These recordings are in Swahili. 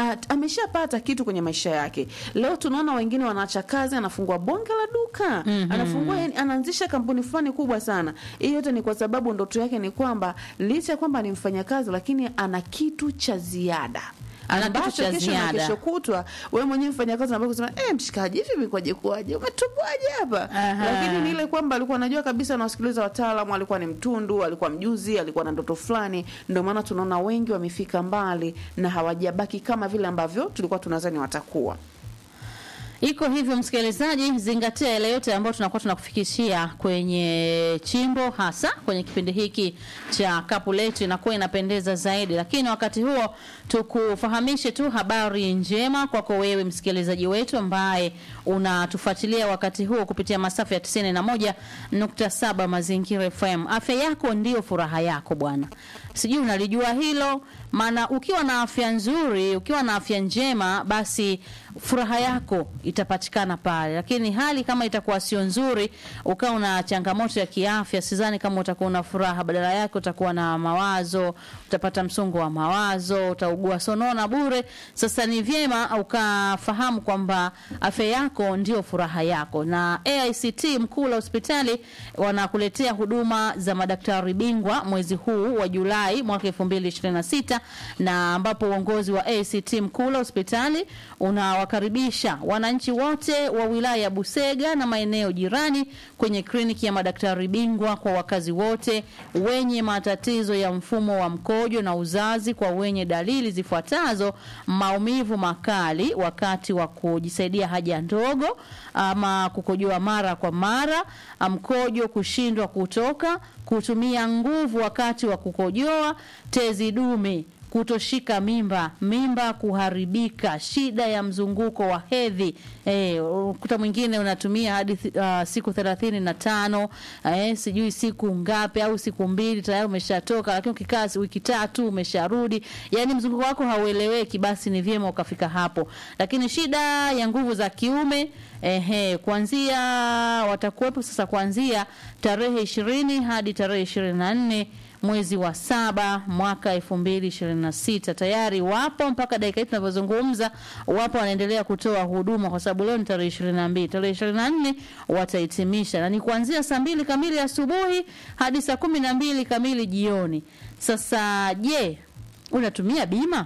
at, ameshapata kitu kwenye maisha yake. Leo tunaona wengine wanaacha kazi, anafungua bonge la duka mm-hmm. anafungua yani, anaanzisha kampuni fulani kubwa sana. Hii yote ni kwa sababu ndoto yake ni kwamba licha ya kwamba ni mfanyakazi, lakini ana kitu cha ziada Ana kitu ambacho cha kesho na ziada. kesho kutwa wewe mwenyewe mfanyakazi ambao kusema eh, mshikaji hivi imekwaje kwaje umetubwaje hapa Aha. lakini ni ile kwamba alikuwa anajua kabisa anawasikiliza wataalamu, alikuwa ni mtundu, alikuwa mjuzi, alikuwa na ndoto fulani. Ndio maana tunaona wengi wamefika mbali na hawajabaki kama vile ambavyo tulikuwa tunadhani watakuwa. Iko hivyo, msikilizaji, zingatia yale yote ambayo tunakuwa tunakufikishia kwenye chimbo, hasa kwenye kipindi hiki cha kapu letu, inakuwa inapendeza zaidi. Lakini wakati huo tukufahamishe tu habari njema kwako wewe msikilizaji wetu ambaye unatufuatilia wakati huo kupitia masafa ya 91.7 Mazingira FM. Afya yako ndiyo furaha yako bwana, sijui unalijua hilo maana ukiwa na afya nzuri, ukiwa na afya njema, basi furaha yako itapatikana pale. Lakini hali kama itakuwa sio nzuri, ukawa una changamoto ya kiafya, sidhani kama utakuwa na furaha. Badala yake utakuwa na mawazo, utapata msongo wa mawazo, utaugua sonona bure. Sasa ni vyema ukafahamu kwamba afya yako ndio furaha yako, na AICT mkuu la hospitali wanakuletea huduma za madaktari bingwa mwezi huu wa Julai mwaka 2026 na ambapo uongozi wa ACT Mkula hospitali unawakaribisha wananchi wote wa wilaya ya Busega na maeneo jirani kwenye kliniki ya madaktari bingwa kwa wakazi wote wenye matatizo ya mfumo wa mkojo na uzazi, kwa wenye dalili zifuatazo: maumivu makali wakati wa kujisaidia haja ndogo ama kukojoa mara kwa mara, mkojo kushindwa kutoka, kutumia nguvu wakati wa kukojoa, tezi dume kutoshika mimba, mimba kuharibika, shida ya mzunguko wa hedhi. Eh, ukuta mwingine unatumia hadi uh, siku thelathini na tano eh, sijui siku ngapi au siku mbili tayari umeshatoka, lakini ukikaa wiki tatu umesharudi, yani mzunguko wako haueleweki, basi ni vyema ukafika hapo. Lakini shida ya nguvu za kiume Ehe, kuanzia watakuwepo sasa kuanzia tarehe ishirini hadi tarehe ishirini na nne mwezi wa saba mwaka elfu mbili ishirini na sita tayari wapo mpaka dakika hii tunavyozungumza, wapo wanaendelea kutoa huduma, kwa sababu leo ni tarehe ishirini na mbili tarehe ishirini na nne watahitimisha, na ni kuanzia saa mbili kamili asubuhi hadi saa kumi na mbili kamili jioni. Sasa je, unatumia bima?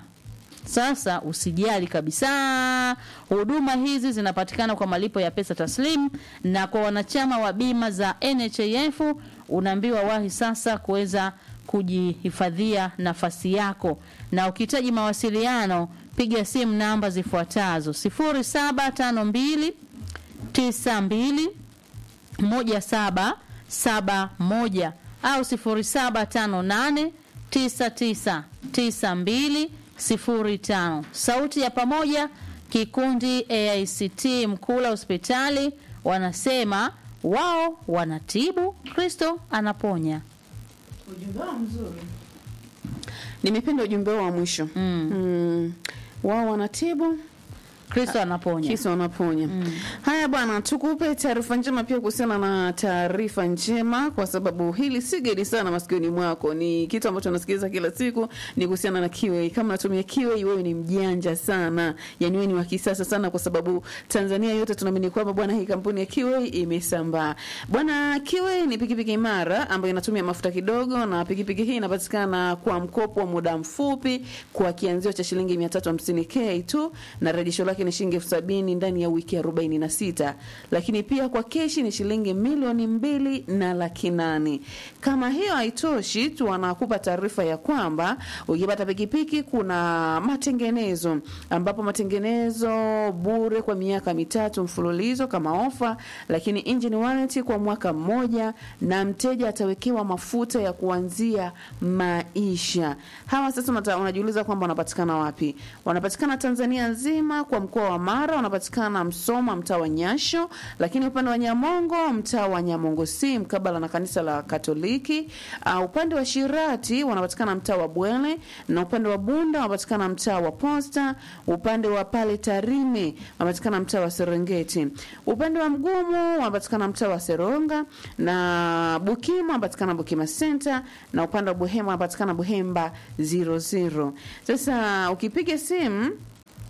Sasa usijali kabisa, huduma hizi zinapatikana kwa malipo ya pesa taslim, na kwa wanachama wa bima za NHIF unaambiwa wahi sasa kuweza kujihifadhia nafasi yako, na ukihitaji mawasiliano piga simu namba zifuatazo: 0752 92 1771 au 0758 9992 05. Sauti ya pamoja, kikundi AICT Mkula hospitali wanasema wao wanatibu, Kristo anaponya. Ujumbe wao mzuri, nimependa ujumbe wao wa mwisho Mm. mm. wao wanatibu Kristo anaponya. kisa wanaponya. Haya bwana, tukupe taarifa njema pia kuhusiana na taarifa njema, kwa sababu hili si geni sana masikioni mwako, ni kitu ambacho unasikiliza kila siku, ni kuhusiana na Kiwei. Kama unatumia Kiwei, wewe ni mjanja sana, yani wewe ni wa kisasa sana, kwa sababu Tanzania yote tunaamini kwamba bwana, hii kampuni ya Kiwei imesambaa bwana. Kiwei ni pikipiki imara ambayo inatumia mafuta kidogo, na pikipiki hii inapatikana kwa mkopo wa muda mfupi kwa kianzio cha shilingi 350k tu na rejesho lake ni shilingi elfu sabini ndani ya wiki arobaini na sita lakini pia kwa keshi ni shilingi milioni mbili na laki nane. Kama hiyo haitoshi tu, wanakupa taarifa ya kwamba ukipata pikipiki kuna matengenezo, ambapo matengenezo bure kwa miaka mitatu mfululizo kama ofa, lakini engine warranty kwa mwaka mmoja, na mteja atawekewa mafuta ya kuanzia maisha. Hawa sasa unata- unajiuliza kwamba wanapatikana wapi? Wanapatikana Tanzania nzima kwa mkoa wa Mara wanapatikana Msoma, mtaa wa Nyasho, lakini upande wa Nyamongo, mtaa wa Nyamongo si mkabala na kanisa la Katoliki. Uh, upande wa Shirati wanapatikana mtaa wa Bwele, na upande wa Bunda wanapatikana mtaa wa Posta. Upande wa pale Tarime wanapatikana mtaa wa Serengeti. Upande wa Mgumu wanapatikana mtaa wa Seronga, na Bukima wanapatikana Bukima Center, na upande wa Buhemba wanapatikana Buhemba 00. Sasa ukipiga simu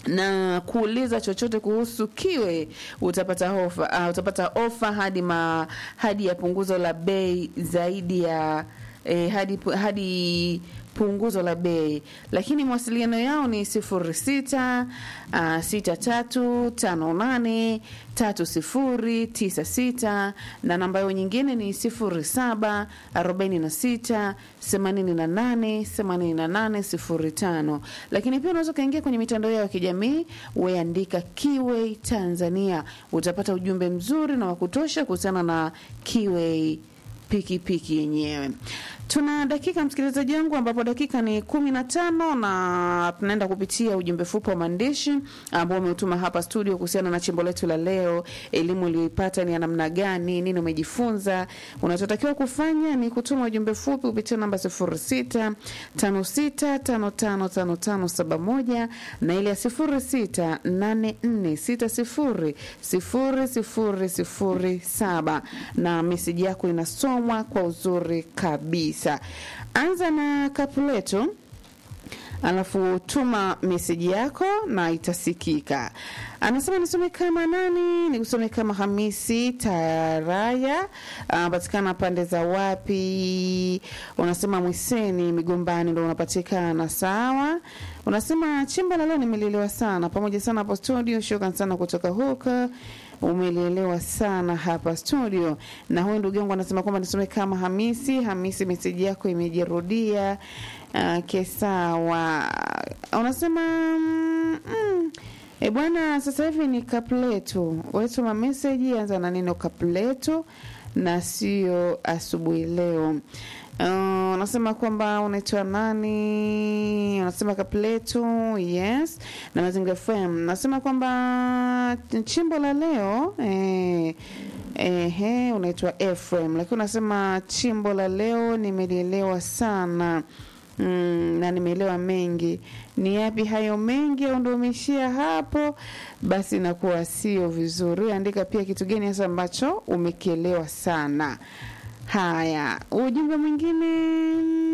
na kuuliza chochote kuhusu kiwe utapata ofa uh, utapata ofa hadi ma, hadi ya punguzo la bei zaidi ya eh, hadi, hadi punguzo la bei lakini mawasiliano yao ni sifuri sita uh, sita tatu tano nane tatu sifuri tisa sita na namba yao nyingine ni sifuri saba arobaini na sita themanini na nane themanini na nane sifuri tano lakini pia unaweza ukaingia kwenye mitandao yao ya kijamii weandika kiwei tanzania utapata ujumbe mzuri na wa kutosha kuhusiana na kiwei pikipiki yenyewe tuna dakika msikilizaji wangu ambapo dakika ni kumi na tano na tunaenda kupitia ujumbe fupi wa maandishi ambao umeutuma hapa studio kuhusiana na chimbo letu la leo elimu uliyoipata ni ya namna gani nini umejifunza unachotakiwa kufanya ni kutuma ujumbe fupi kupitia namba sifuri sita tano sita tano tano tano tano saba moja na ile ya sifuri sita nane nne sita sifuri sifuri sifuri sifuri saba na meseji yako inasomwa kwa uzuri kabisa anza na kapuleto alafu tuma meseji yako na itasikika anasema nisome kama nani nikusome kama hamisi taraya anapatikana pande za wapi unasema mwiseni migombani ndo unapatikana sawa unasema chimba la leo nimelelewa sana pamoja sana hapo studio shukran sana kutoka huko umelielewa sana hapa studio na huyu ndugu yangu anasema kwamba nisome kama hamisi hamisi meseji yako imejirudia okay, sawa unasema mm, mm, e bwana sasa hivi ni kapletu wetuma meseji anza na neno kapletu na sio asubuhi leo Uh, unasema kwamba unaitwa nani unasema kapletu yes na mazinga fm nasema kwamba chimbo la leo eh, Ehe, unaitwa Ephraim, lakini unasema chimbo la leo nimelielewa sana mm, na nimeelewa mengi. Ni yapi hayo mengi au ndo umeishia hapo? Basi inakuwa sio vizuri. Andika pia kitu gani hasa ambacho umekielewa sana. Haya, ujumbe mwingine